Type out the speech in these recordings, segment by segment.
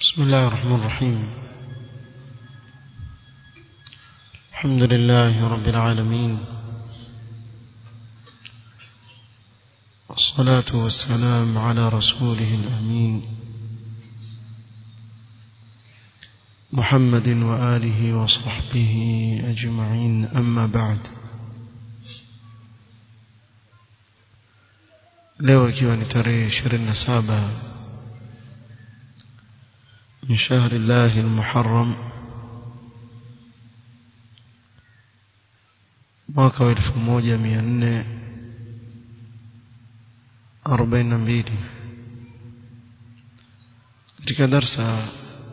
بسم الله الرحمن الرحيم الحمد لله رب العالمين والصلاة والسلام على رسوله الأمين محمد وآله وصحبه أجمعين أما بعد leo ikiwa ni tarehe 27 من شهر الله المحرم mwaka wa 1442 katika darsa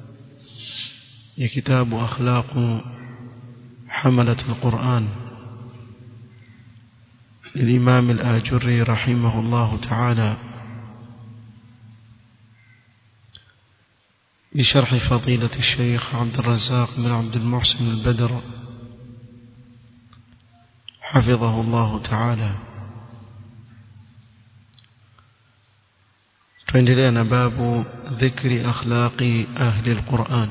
ya kitabu akhlaqu hamalat alquran للإمام الآجري رحمه الله تعالى بشرح فضيلة الشيخ عبد الرزاق بن عبد المحسن البدر حفظه الله تعالى tuendelea باب ذكر أخلاق أهل القرآن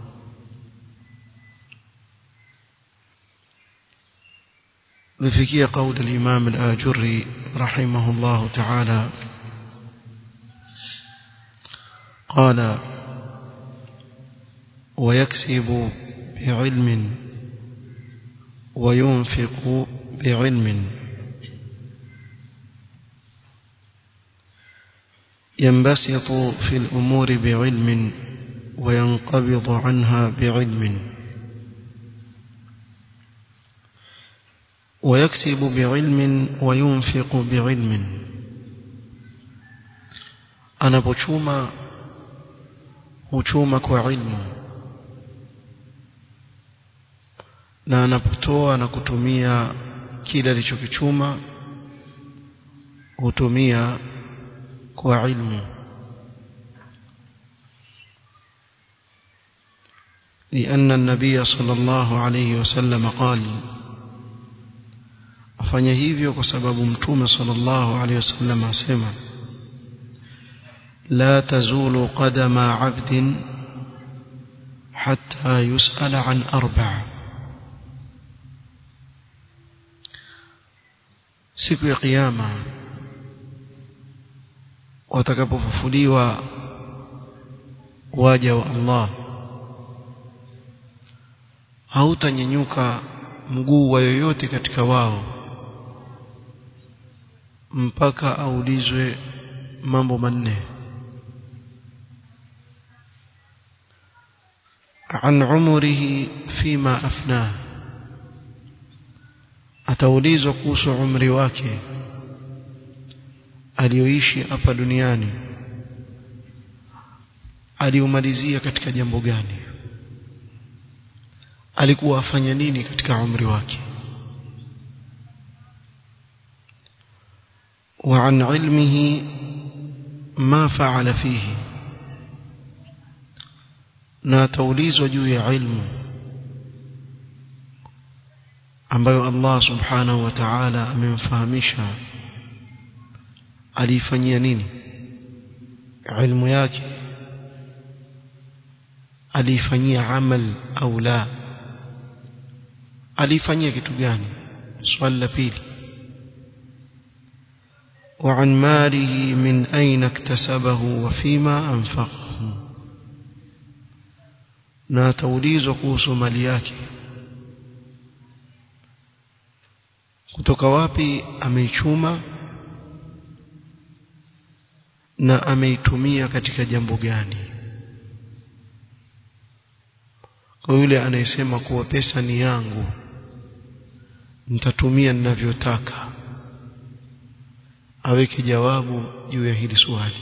لفكية قول الإمام الآجري رحمه الله تعالى قال ويكسب بعلم وينفق بعلم ينبسط في الأمور بعلم وينقبض عنها بعلم ويكسب بعلم وينفق بعلم أنا بشوما huchuma kwa ilmu na anapotoa na kutumia kile alichokichuma hutumia kwa ilmu لأن النبي صلى الله عليه وسلم قال afanya hivyo kwa sababu mtume sallallahu alaihi wasallam asema لا تزول قدم عبد حتى يسأل عن أربع siku ya kiyama watakapofufuliwa waja wa Allah hautanyenyuka mguu wa yoyote katika wao mpaka aulizwe mambo manne عن عمره فيما أفناه ataulizwa kuhusu umri wake aliyoishi hapa duniani aliumalizia katika jambo gani alikuwa afanya nini katika umri wake وعن علمه ما فعل فيه na ataulizwa juu ya ilmu ambayo Allah subhanahu wa ta'ala amemfahamisha alifanyia nini ilmu yake alifanyia amal au la alifanyia kitu gani swali la pili وعن ماله من أين اكتسبه وفيما أنفقه na ataulizwa kuhusu mali yake kutoka wapi ameichuma na ameitumia katika jambo gani kwa yule anayesema kuwa pesa ni yangu nitatumia ninavyotaka aweke jawabu juu ya hili swali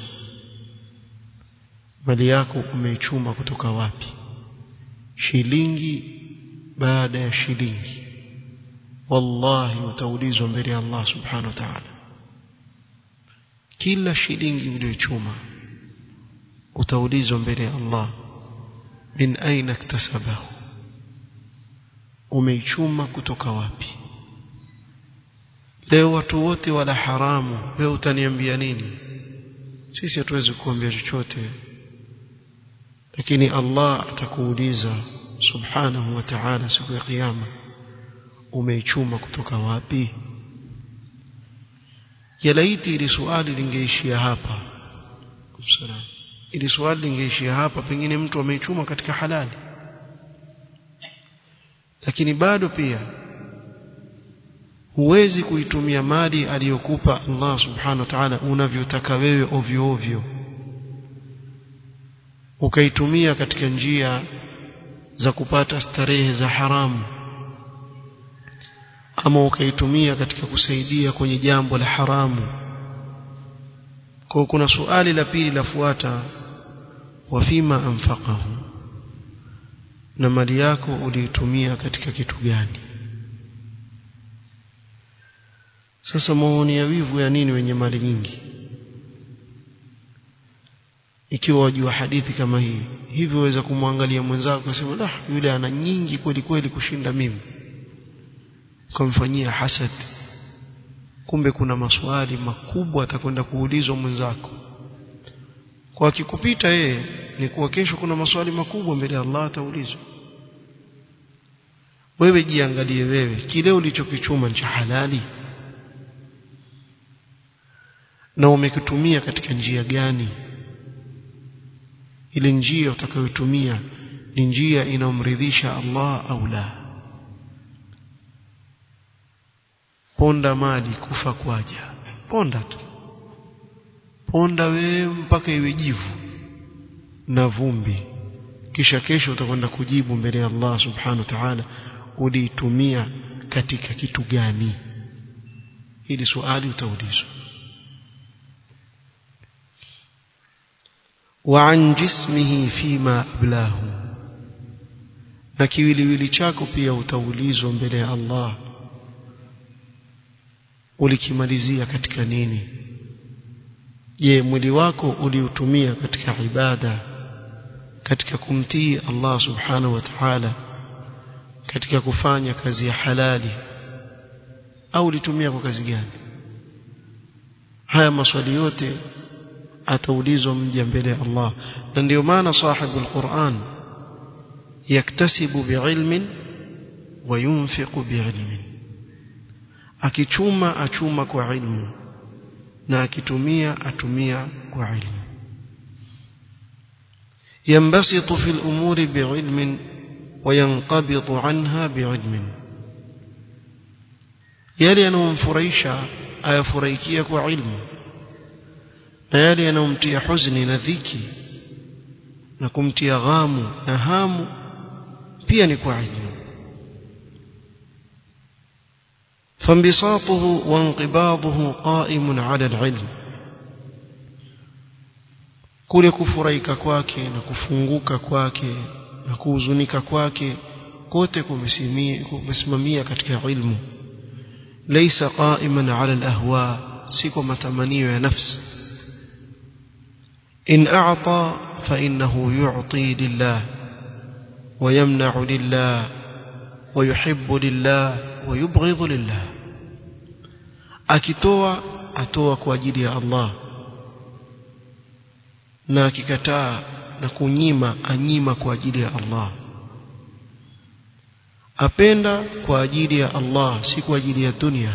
mali yako umeichuma kutoka wapi shilingi baada ya shilingi wallahi utaulizwa mbele ya Allah subhanahu wa ta'ala kila shilingi uliyochuma utaulizwa mbele ya Allah min aina iktasabahu umeichuma kutoka wapi leo watu wote wala haramu wewe utaniambia nini sisi hatuwezi kuambia chochote lakini Allah atakuuliza subhanahu wa ta'ala siku ya kiyama umeichuma kutoka wapi yalaiti ili swali lingeishia hapa Salam. ili swali lingeishia hapa pengine mtu ameichuma katika halali lakini bado pia huwezi kuitumia mali aliyokupa Allah subhanahu wa ta'ala unavyotaka wewe ovyo ovyo ukaitumia katika njia za kupata starehe za haramu ama ukaitumia katika kusaidia kwenye jambo la haramu kwa kuna suali la pili lafuata wafima anfaqahu na mali yako uliitumia katika kitu gani sasa maoni ya wivu ya nini wenye mali nyingi ikiwa wajua hadithi kama hii hivyo waweza kumwangalia mwenzako kusema la yule ana nyingi kweli kweli kushinda mimi ukamfanyia hasad kumbe kuna maswali makubwa atakwenda kuulizwa mwenzako kwa akikupita yeye ni kuwa kesho kuna maswali makubwa mbele ya Allah ataulizwa wewe jiangalie wewe kile ulichokichuma ni cha halali na umekitumia katika njia gani ile njia utakayotumia ni njia inayomridhisha Allah au la ponda mali kufa kwaja ponda tu ponda wewe mpaka iwe jivu na vumbi kisha kesho utakwenda kujibu mbele ya Allah subhanahu wa ta'ala uliitumia katika kitu gani hili swali utaulizwa وعن جسمه فيما أبلاه na kiwiliwili chako pia utaulizwa mbele ya Allah ulikimalizia katika nini je mwili wako uliutumia katika ibada katika kumtii Allah subhanahu wa ta'ala katika kufanya kazi ya halali au ulitumia kwa kazi gani haya maswali yote ataulizwa mja mbele ya Allah na ndio maana sahibu alquran yaktasibu biilmin wa yunfiqu biilmin akichuma achuma kwa ilmu na akitumia atumia kwa ilmu ينبسط في الأمور بعلم وينقبض عنها بعلم yale yanayomfurahisha ayafurahikia kwa ilmu na yale yanayomtia huzuni na dhiki na kumtia ghamu na hamu pia ni kwa ilmu فانبساطه وانقباضه قائم على العلم kule kufurahika kwake na kufunguka kwake na kuhuzunika kwake kote kumesimamia katika ilmu laysa qa'iman 'ala al-ahwa si kwa matamanio ya nafsi in a'ta fa innahu yu'ti lillah wa yamna'u lillah wa yuhibbu lillah wa yubghidhu lillah akitoa atoa kwa ajili ya Allah na akikataa na kunyima anyima kwa ajili ya Allah apenda kwa ajili ya Allah si kwa ajili ya dunia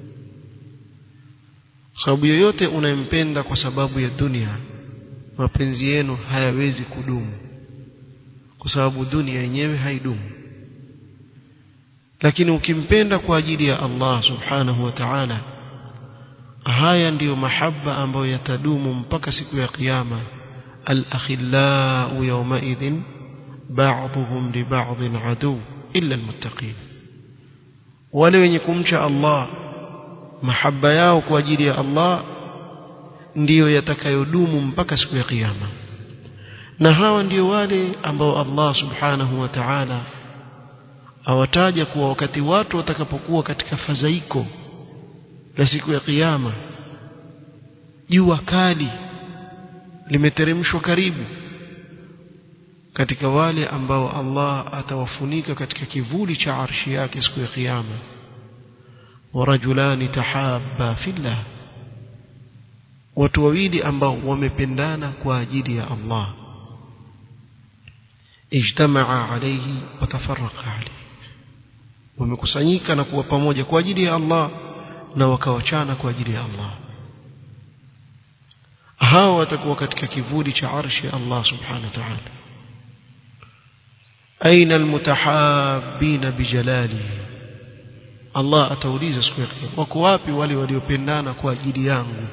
sababu yoyote unayempenda kwa sababu ya dunia mapenzi yenu hayawezi kudumu kwa sababu dunia yenyewe haidumu lakini ukimpenda kwa ajili ya Allah subhanahu wa ta'ala haya ndiyo mahaba ambayo yatadumu mpaka siku ya kiyama al-akhillau yawmaidhin ba'dhum li ba'dhin adu illa al-muttaqin wale wenye kumcha Allah mahaba yao kwa ajili ya Allah ndiyo yatakayodumu mpaka siku ya kiyama na hawa ndio wale ambao Allah subhanahu wa ta'ala awataja kuwa wakati watu watakapokuwa katika fadhaiko la siku ya kiyama jua kali limeteremshwa karibu katika wale ambao Allah atawafunika katika kivuli cha arshi yake siku ya kiyama warajulani tahabba fillah watu wawili ambao wamependana kwa ajili ya Allah ijtamaa alayhi wa tafarraqa alayhi wamekusanyika na kuwa pamoja kwa ajili ya Allah na wakawachana kwa ajili ya Allah hao watakuwa katika kivuli cha arshi ya Allah subhanahu wa ta'ala aina almutahabbina bijalali Allah atauliza siku ya kiyama wako wapi wale waliopendana kwa ajili yangu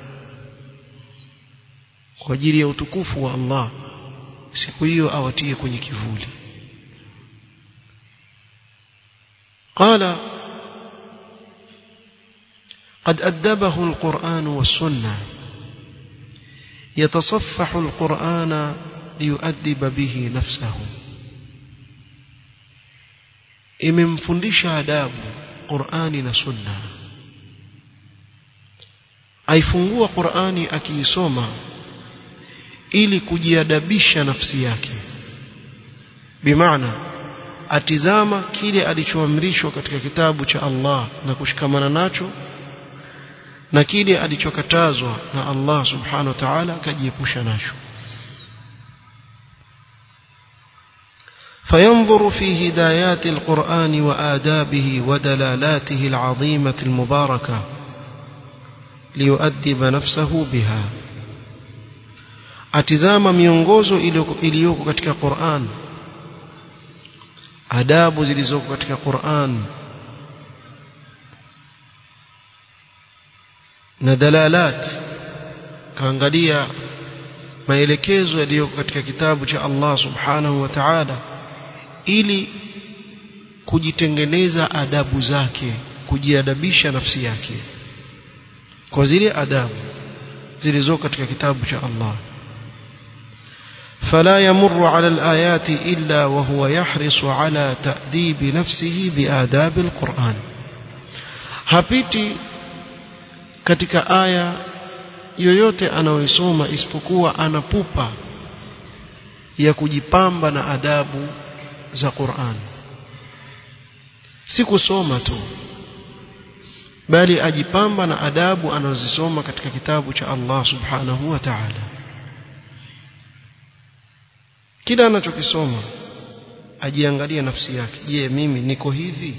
kwa ajili ya utukufu wa Allah siku hiyo awatie kwenye kivuli قال قد أدبه القرآن والسنة يتصفح القرآن ليؤدب به نفسه imemfundisha adabu Qur'ani na Sunna aifungua Qur'ani akiisoma ili kujiadabisha nafsi yake bimaana atizama kile alichoamrishwa katika kitabu cha Allah na kushikamana nacho na kile alichokatazwa na Allah subhanahu wa ta'ala akajiepusha nacho فينظر في هدايات القرآن وآدابه ودلالاته العظيمة المباركة ليؤدب نفسه بها atizama miongozo iliyoko katika Qur'an adabu zilizoko katika Qur'an na dalalat kaangalia maelekezo yaliyoko katika kitabu cha Allah subhanahu wa ta'ala ili kujitengeneza adabu zake kujiadabisha nafsi yake kwa zile adabu zilizoko katika kitabu cha Allah فلا يمر على الآيات إلا وهو يحرص على تأديب نفسه بآداب القرآن hapiti katika aya yoyote anayoisoma isipokuwa anapupa ya kujipamba na adabu za Qur'an si kusoma tu bali ajipamba na adabu anazosoma katika kitabu cha Allah subhanahu wa ta'ala kila anachokisoma ajiangalia nafsi yake je mimi niko hivi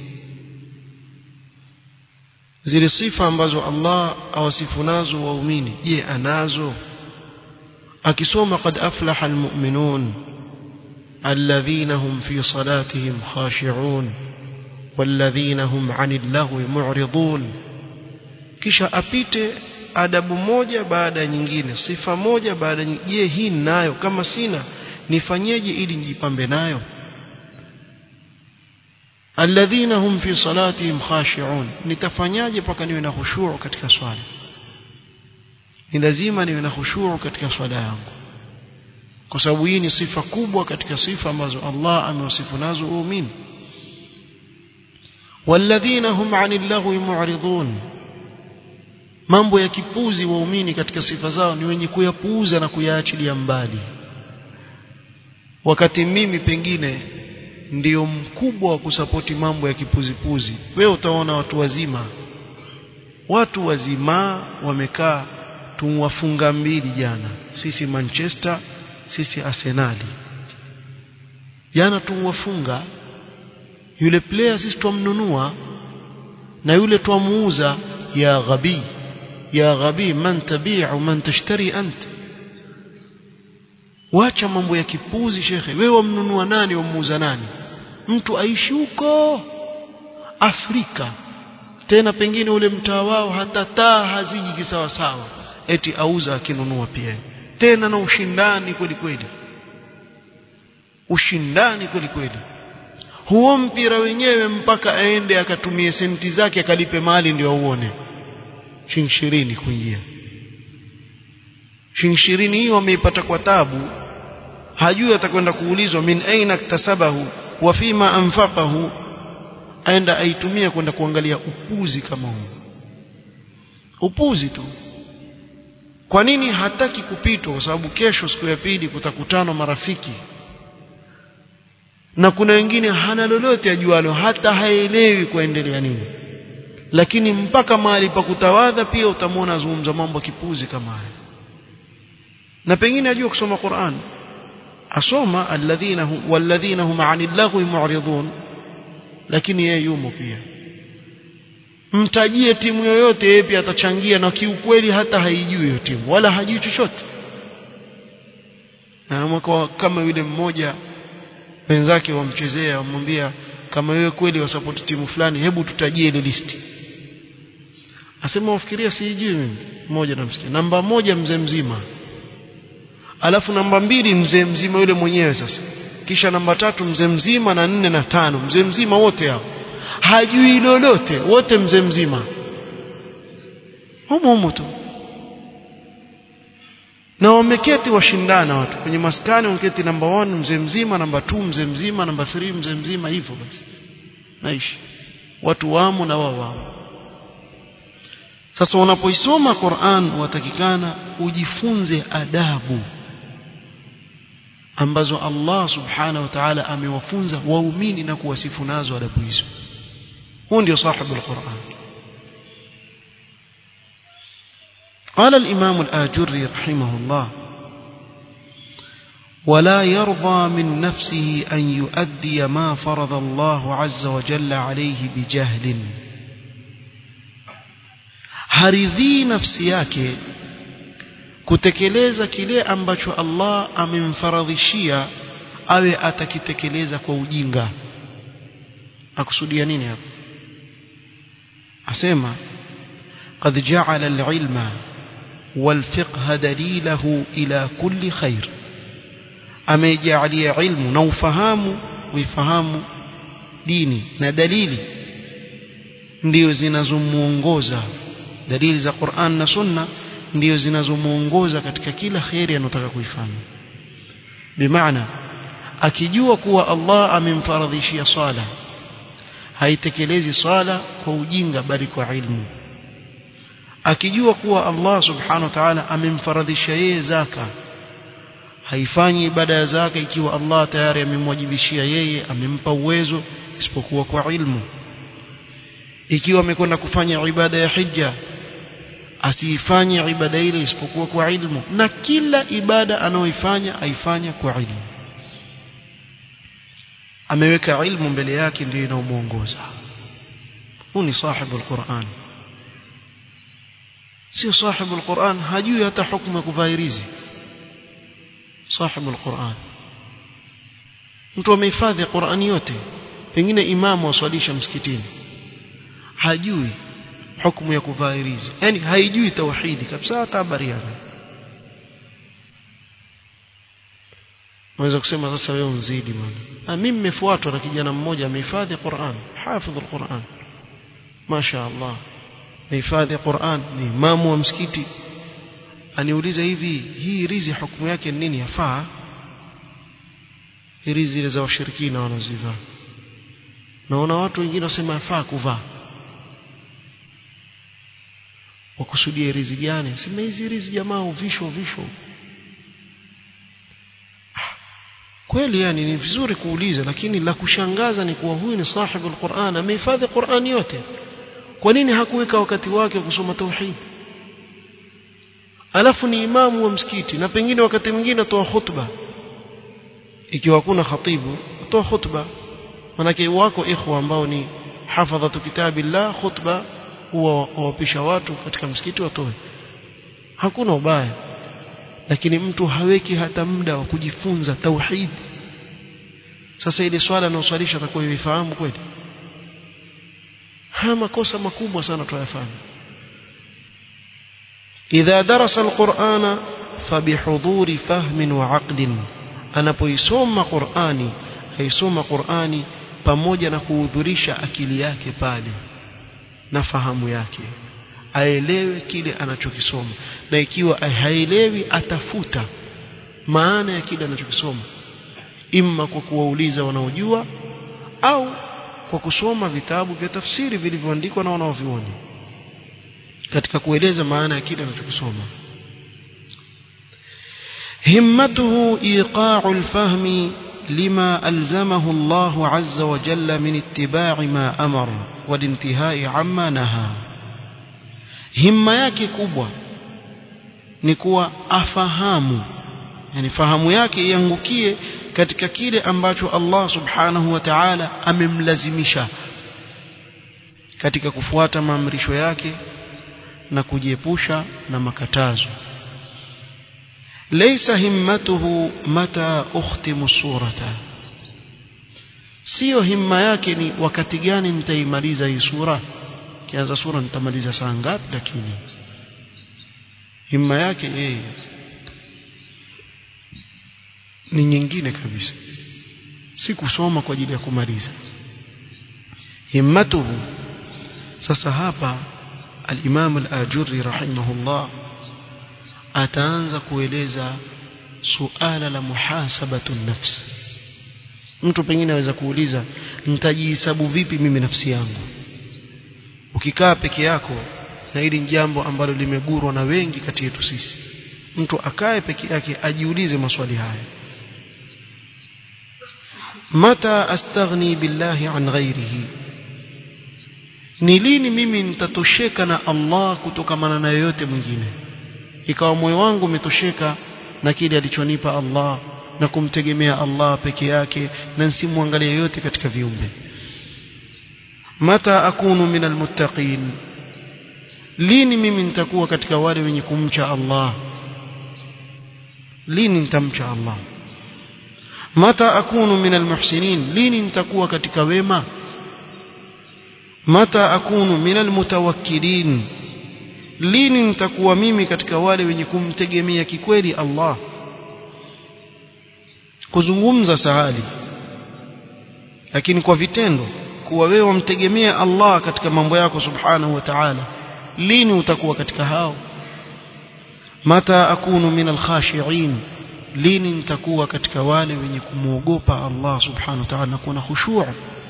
zile sifa ambazo Allah awasifu nazo waumini je anazo akisoma qad aflaha almu'minun alladhina hum fi salatihim khashi'un walladhina hum 'anil lahwi mu'ridun kisha apite adabu moja baada ya nyingine sifa moja baada ya je hii nayo kama sina nifanyeje ili njipambe nayo alladhina hum fi salatihim khashi'un nitafanyaje mpaka niwe na khushu' katika swala ni lazima niwe na khushu' katika swala yangu kwa sababu hii ni sifa kubwa katika sifa ambazo Allah amewasifu nazo waumini walladhina hum 'anil lahwi mu'ridun mambo ya kipuzi waumini katika sifa zao ni wenye kuyapuuza na kuyaachilia mbali wakati mimi pengine ndiyo mkubwa wa kusapoti mambo ya kipuzipuzi wewe utaona watu wazima watu wazima wamekaa tumwafunga mbili jana sisi Manchester sisi Arsenali jana tumwafunga yule player sisi twamnunua na yule twamuuza ya ghabi ya ghabi man tabi'u man tashtari anta wacha mambo ya kipuzi shekhe wewe wamnunua nani wamuuza nani mtu aishi huko Afrika tena pengine ule mtaa wao hata taa haziji kisawa sawa eti auza akinunua pia tena na ushindani kweli kweli ushindani kweli kweli huo mpira wenyewe mpaka aende akatumie senti zake akalipe mali ndio auone shilingi ishirini kuingia shilingi ishirini hiyo ameipata kwa tabu hajui atakwenda kuulizwa min aina iktasabahu wa fima anfaqahu aenda aitumia kwenda kuangalia upuzi kama huu upuzi tu kwa nini hataki kupitwa kwa sababu kesho siku ya pili kutakutana marafiki na kuna wengine hana lolote ajualo hata haelewi kuendelea nini lakini mpaka mahali pa kutawadha pia utamwona azungumza mambo kipuzi kama haya na pengine ajua kusoma Qur'an asoma alladhina hum walladhina hum 'anil laghwi mu'ridun lakini yeye yumo pia mtajie timu yoyote yeye pia atachangia na kiukweli hata haijui hiyo timu wala hajui chochote na kama yule mmoja wenzake wamchezea wamwambia kama wewe kweli wasapoti timu fulani hebu tutajie ile listi asema wafikiria sijui mimi mmoja namsikia namba moja mzee mzima alafu namba mbili mzee mzima yule mwenyewe sasa kisha namba tatu mzee mzima na nne na tano mzee mzima wote hao hajui lolote wote mzee mzima humo humo tu na wameketi washindana watu kwenye maskani wameketi namba 1 mzee mzima namba 2 mzee mzima namba 3 mzee mzima hivyo basi naishi watu wamo na wao wamo sasa unapoisoma Qur'an watakikana ujifunze adabu ambazo Allah subhanahu wa ta'ala amewafunza waumini na kuwasifu nazo adabu hizo huu ndio sahibu al-Qur'an قال الإمام الآجري رحمه الله ولا يرضى من نفسه أن يؤدي ما فرض الله عز وجل عليه بجهل haridhii nafsi yake kutekeleza kile ambacho Allah amemfaradhishia awe atakitekeleza kwa ujinga akusudia nini hapo asema قد جعل العلم والفقه دليله إلى كل خير amejalia ilmu na ufahamu uifahamu dini na dalili ndio zinazomuongoza dalili za Qur'an na Sunna ndio zinazomuongoza katika kila khairi anataka kuifanya bimaana akijua kuwa Allah amemfaradhishia sala haitekelezi sala kwa ujinga bali kwa ilmu akijua kuwa Allah subhanahu wa ta'ala amemfaradhisha yeye zaka haifanyi ibada ya zaka ikiwa Allah tayari amemwajibishia yeye amempa uwezo isipokuwa kwa ilmu ikiwa amekwenda kufanya ibada ya hija asiifanye ibada ile isipokuwa kwa ilmu na kila ibada anayoifanya aifanya kwa ilmu ameweka ilmu mbele yake ndio inaomuongoza huu ni sahibu alquran sio sahibu alquran hajui hata hukumu ya kuvaa rizi sahibu alquran mtu amehifadhi Qur'ani yote pengine imamu aswalisha msikitini hajui hukumu ya kuvaa rizi yani haijui tauhidi kabisa hata habari yake Unaweza kusema sasa wewe unzidi bwana. Na mimi nimefuatwa na kijana mmoja amehifadhi Qur'an, hafidh al-Qur'an. Masha Allah. Amehifadhi Qur'an, ni imamu wa msikiti. Aniuliza hivi, hii rizi hukumu yake ni nini yafaa? Hii rizi za washirikina wanazivaa. Naona watu wengine wasema yafaa kuvaa. Wakusudia rizi gani? Sema hizi rizi jamaa uvisho uvisho. kweli yani ni vizuri kuuliza lakini la kushangaza ni kuwa huyu ni sahibu alquran amehifadhi Qur'an yote kwa nini hakuweka wakati wake kusoma tauhid alafu ni imamu wa msikiti na pengine wakati mwingine atoa khutba ikiwa hakuna khatibu atoa khutba manake wako ikhwa ambao ni hafadhatu kitabillah khutba huwa wawapisha watu katika msikiti watoe hakuna ubaya lakini mtu haweki hata muda wa kujifunza tauhid sasa ile swala anaoswalisha atakuwa yifahamu kweli haya makosa makubwa sana tuyafanya idha darasa alqur'ana fabihuduri fahmin wa aqlin anapoisoma qur'ani haisoma qur'ani pamoja na kuhudhurisha akili yake pale na fahamu yake aelewe kile anachokisoma na ikiwa haelewi atafuta maana ya kile anachokisoma imma kwa kuwauliza wanaojua au kwa kusoma vitabu vya tafsiri vilivyoandikwa na wanaovioni katika kueleza maana ya kile anachokisoma himmatuhu iqa'u al-fahmi لما ألزمه الله عز وجل من اتباع ما أمر والانتهاء عما نهى himma yake kubwa ni kuwa afahamu yani fahamu yake iangukie katika kile ambacho Allah subhanahu wa ta'ala amemlazimisha katika kufuata maamrisho yake na kujiepusha na makatazo laysa himmatuhu mata ukhtimu surata sio himma yake ni wakati gani nitaimaliza hii sura kianza sura nitamaliza saa ngapi lakini himma yake yeye ni nyingine kabisa si kusoma kwa ajili ya kumaliza himmatuhu sasa hapa al-Imam al-Ajurri rahimahullah ataanza kueleza suala la muhasabatu nafsi mtu pengine aweza kuuliza nitajihesabu vipi mimi nafsi yangu ukikaa peke yako na hili jambo ambalo limegurwa na wengi kati yetu sisi mtu akae peke yake ajiulize maswali haya mata astaghni billahi an ghairihi ni lini mimi nitatosheka na Allah kutokamana na yoyote mwingine ikawa moyo wangu umetosheka na kile alichonipa Allah na kumtegemea Allah peke yake na nsimwangalie yote katika viumbe mata akunu min almuttaqin lini mimi nitakuwa katika wale wenye kumcha Allah lini nitamcha Allah mata akunu min almuhsinin lini nitakuwa katika wema mata akunu min almutawakkilin lini nitakuwa mimi katika wale wenye kumtegemea kikweli Allah kuzungumza sahali lakini kwa vitendo kuwa wewe wamtegemea Allah katika mambo yako subhanahu wa ta'ala lini utakuwa katika hao mata akunu min alkhashi'in lini nitakuwa katika wale wenye kumwogopa Allah subhanahu wa ta'ala na kuwa na khushu'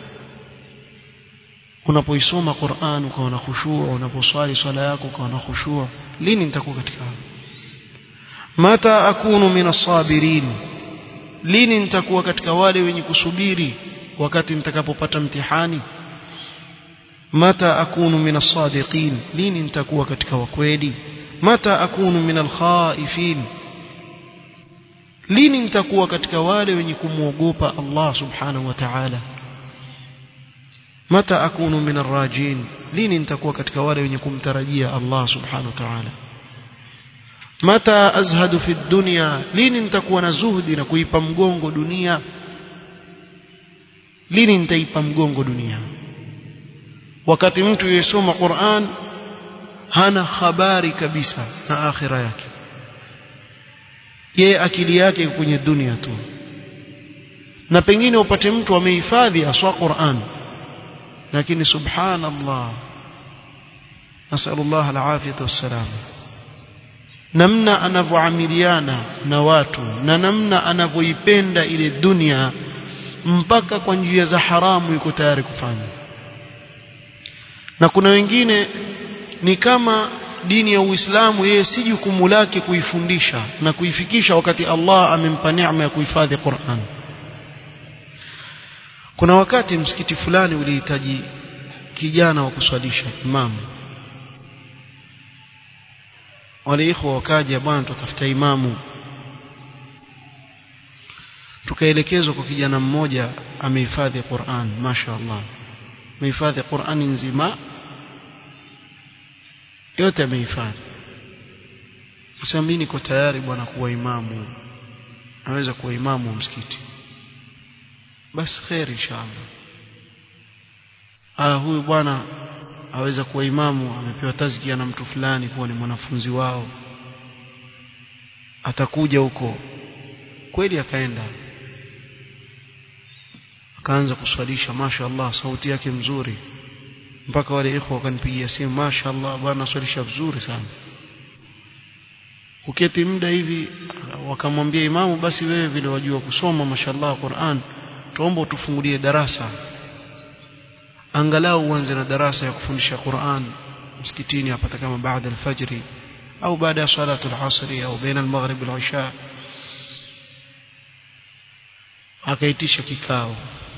unapoisoma Qur'an ukawa na khushu' unaposwali swala yako ukawa na khushu' lini nitakuwa katika hao mata akunu min as-sabirin lini nitakuwa katika wale wenye kusubiri wakati nitakapopata mtihani mata akunu min as-sadiqin lini nitakuwa katika wakweli mata akunu min al-khaifin lini nitakuwa katika wale wenye kumwogopa Allah subhanahu wa ta'ala mata akunu min ar-rajin lini nitakuwa katika wale wenye kumtarajia Allah subhanahu wa ta'ala mata azhadu fi dunya lini nitakuwa na zuhdi na kuipa mgongo dunia lini nitaipa mgongo dunia wakati mtu yesoma Qur'an hana habari kabisa na akhira yake yeye akili yake kwenye dunia tu na pengine upate mtu amehifadhi aswa Qur'an lakini subhanallah nasallallahu alafiyata wassalam namna anavyoamiliana na watu na namna anavyoipenda ile dunia mpaka kwa njia za haramu yuko tayari kufanya na kuna wengine ni kama dini ya Uislamu yeye si jukumu lake kuifundisha na kuifikisha wakati Allah amempa neema ya kuhifadhi Qur'an kuna wakati msikiti fulani ulihitaji kijana wa kuswalisha imamu wale ikhwa wakaja bwana tutafuta imamu tukaelekezwa kwa kijana mmoja amehifadhi Qur'an mashaallah amehifadhi Qur'ani nzima yote amehifadhi sasa mimi niko tayari bwana kuwa imamu naweza kuwa imamu wa msikiti basi khair inshallah ah huyu bwana aweza kuwa imamu amepewa tazkia na mtu fulani kuwa ni mwanafunzi wao atakuja huko kweli akaenda akaanza kuswalisha mashaallah sauti yake mzuri mpaka wale ikhwa wakanipigia simu mashaallah bwana swalisha vizuri sana uketi muda hivi wakamwambia imamu basi wewe vile wajua kusoma mashallah Qur'an tuomba utufungulie darasa angalau uanze na darasa ya kufundisha Qur'an msikitini hapata kama baada al-fajr au baada ya salatu al-asr au baina al-maghrib wal-isha akaitisha kikao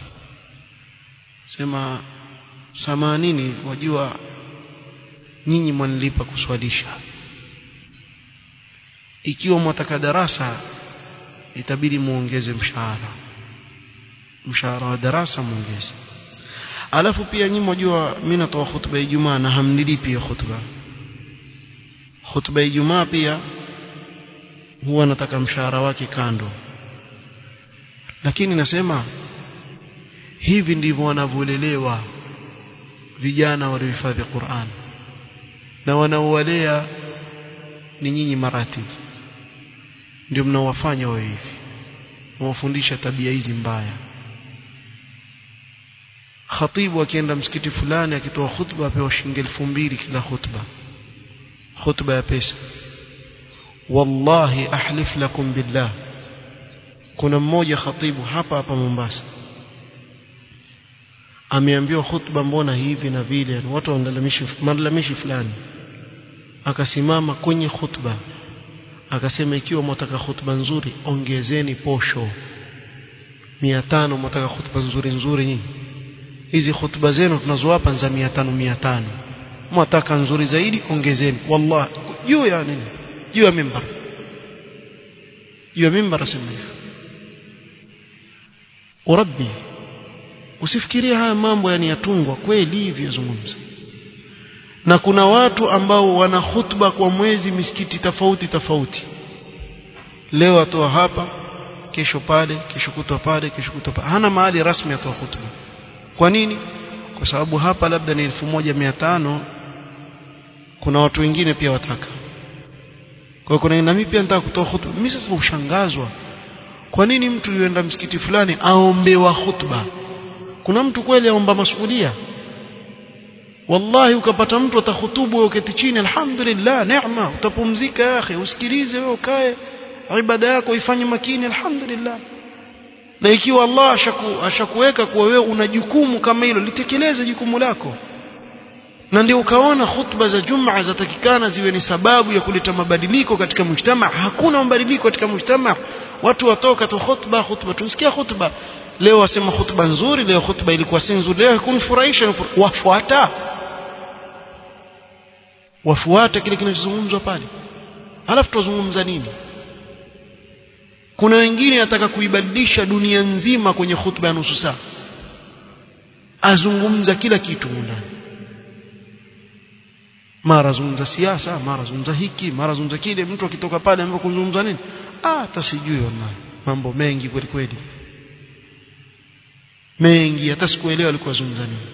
sema samanini wajua nyinyi mwanilipa kuswalisha ikiwa mwataka darasa itabidi muongeze mshahara mshahara wa darasa muongeze alafu pia nyinyi mjua mimi natoa hutuba ya Ijumaa na hamnilipi hiyo hutuba hutuba ya Ijumaa pia huwa nataka mshahara wake kando lakini nasema hivi ndivyo wanavyolelewa vijana waliohifadhi Qur'an na wanaowalea ni nyinyi maratibu ndio mnaowafanya wawe hivi mwafundisha tabia hizi mbaya khatibu akienda msikiti fulani akitoa khutba apewa shilingi elfu mbili kila khutba khutba ya pesa wallahi ahlif lakum billah kuna mmoja khatibu hapa hapa Mombasa ameambiwa khutba mbona hivi na vile watu wanalalamishi malalamishi fulani akasimama kwenye khutba akasema ikiwa mwataka khutba nzuri ongezeni posho mia tano mwataka khutba nzuri nzuri nyinyi hizi khutba zenu tunazowapa za mia tano mia tano mwataka nzuri zaidi ongezeni wallahi juu ya nini juu ya mimbar juu ya mimbar asema hivyo urabbi usifikirie haya mambo yani yatungwa kweli hivyo zungumza na kuna watu ambao wana khutba kwa mwezi misikiti tofauti tofauti leo atoa hapa kesho pale kesho kutwa pale kesho kutwa pale hana mahali rasmi atoa khutba kwa nini kwa sababu hapa labda ni 1500 kuna watu wengine pia wataka kwa kuna na mimi pia nataka kutoa khutba mimi sasa ushangazwa kwa nini mtu yuenda msikiti fulani aombewa khutba kuna mtu kweli aomba masuhulia wallahi ukapata mtu atahutubu wewe uketi chini alhamdulillah neema utapumzika ya akhi usikilize wewe ukae ibada yako ifanye makini alhamdulillah na ikiwa Allah ashaku, ashakuweka kuwa wewe una jukumu kama hilo litekeleze jukumu lako na ndio ukaona khutba za Jumaa zatakikana ziwe ni sababu ya kuleta mabadiliko katika mujtama hakuna mabadiliko katika mujtama watu watoka tu khutba khutba tusikia khutba leo wasema khutba nzuri leo khutba ilikuwa si nzuri leo kunifurahisha wafuata wafuata kile kinachozungumzwa pale halafu tuzungumza nini kuna wengine anataka kuibadilisha dunia nzima kwenye khutba ya nusu saa azungumza kila kitu ndani mara zungumza siasa mara zungumza hiki mara zungumza kile mtu akitoka pale ambapo kuzungumza nini ah hata sijui wallahi mambo mengi kweli kweli mengi hata sikuelewa alikuwa zungumza nini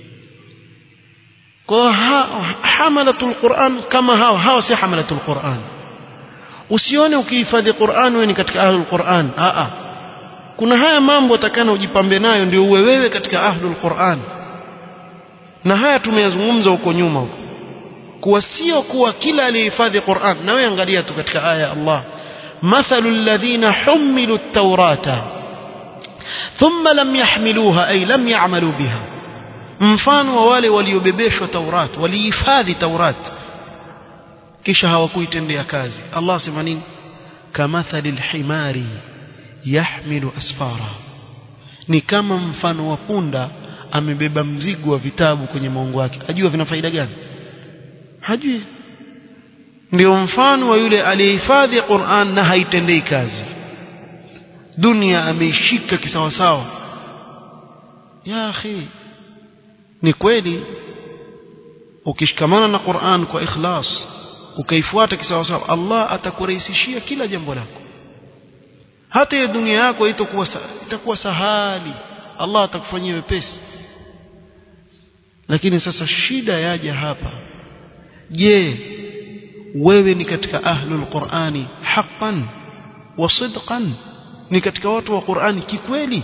kwa ha, hamalatul Qur'an kama hao hao si hamalatul Qur'an usione ukihifadhi Qur'an wewe ni katika ahlul Qur'an a a kuna haya mambo atakana ujipambe nayo ndio uwe wewe katika ahlul Qur'an na haya tumeyazungumza huko nyuma huko kuwa sio kuwa kila aliyehifadhi Qur'an na wewe angalia tu katika aya ya Allah mathalu alladhina humilu at-taurata thumma lam yahmiluha ay lam ya'malu biha mfano wa wale waliobebeshwa Taurat walihifadhi Taurat kisha hawakuitendea kazi Allah sema nini kamathali alhimari yahmilu asfara ni kama mfano wa punda amebeba mzigo wa vitabu kwenye maungo yake ajua vina faida gani hajui ndio mfano wa yule aliyehifadhi Qur'an na haitendei kazi dunia ameishika kisawasawa ya akhi ni kweli ukishikamana na Qur'an kwa ikhlas ukaifuata kisawasawa Allah atakurahisishia kila jambo lako hata ya dunia yako itakuwa itakuwa sahali Allah atakufanyia wepesi lakini sasa shida yaja hapa je wewe ni katika ahlul qur'ani haqqan wa sidqan ni katika watu wa qur'ani kikweli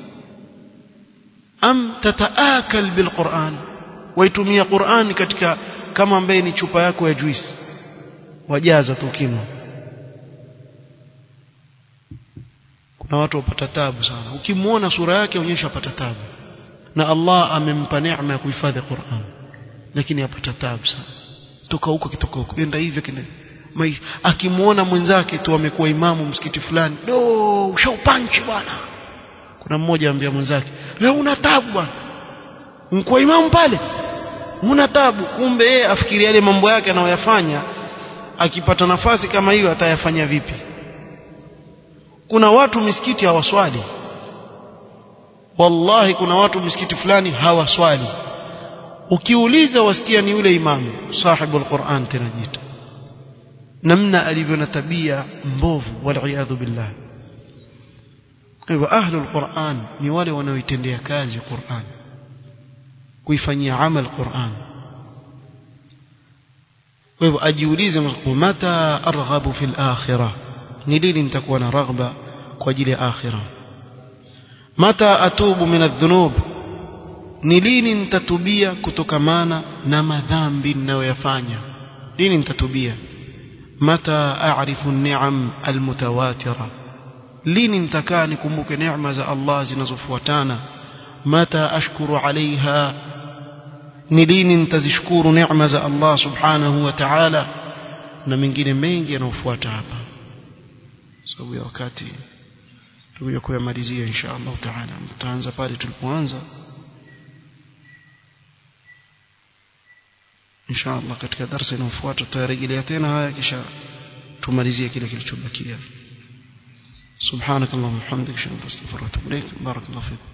am tataakal bil qur'an waitumia qur'an katika kama ambaye ni chupa yako ya juice wajaza tu kinwa kuna watu wapata tabu sana ukimwona sura yake onyesha apata tabu na Allah amempa neema ya kuhifadhi Qur'an lakini apata tabu sana toka huko kitoka huko enda hivyo kile akimwona mwenzake tu amekuwa imamu msikiti fulani do ushaupanchi bwana kuna mmoja ambia mwenzake leo una tabu bwana mkuwa imamu pale una tabu kumbe yeye afikiria yale mambo yake anayoyafanya akipata nafasi kama hiyo atayafanya vipi kuna watu misikiti hawaswali wallahi kuna watu misikiti fulani hawaswali ukiuliza wasikia ni yule imamu sahibu alquran tena jita namna alivyo na tabia mbovu waliyadhu billah kwa hivyo ahlu alquran ni wale wanaoitendea kazi Qur'an kuifanyia amal Qur'an kwa hivyo ajiulize mata arghabu fil akhirah ni lini nitakuwa na raghba kwa ajili ya akhirah mata atubu min adh-dhunub ni lini nitatubia kutokamana na madhambi ninayoyafanya lini nitatubia mata a'rifu an-ni'am al-mutawatira lini nitakaa nikumbuke neema za Allah zinazofuatana mata ashkuru alaiha ni lini nitazishukuru neema za Allah subhanahu wa ta'ala na mengine mengi yanayofuata hapa sababu ya wakati tutakuja kuyamalizia insha Allah ta'ala tutaanza pale tulipoanza insha Allah katika darasa inayofuata tutarejelea tena haya kisha tumalizie kile kilichobakia سبحانك اللهم وبحمدك اشهد ان لا اله الا انت استغفرك واتوب اليك بارك الله فيك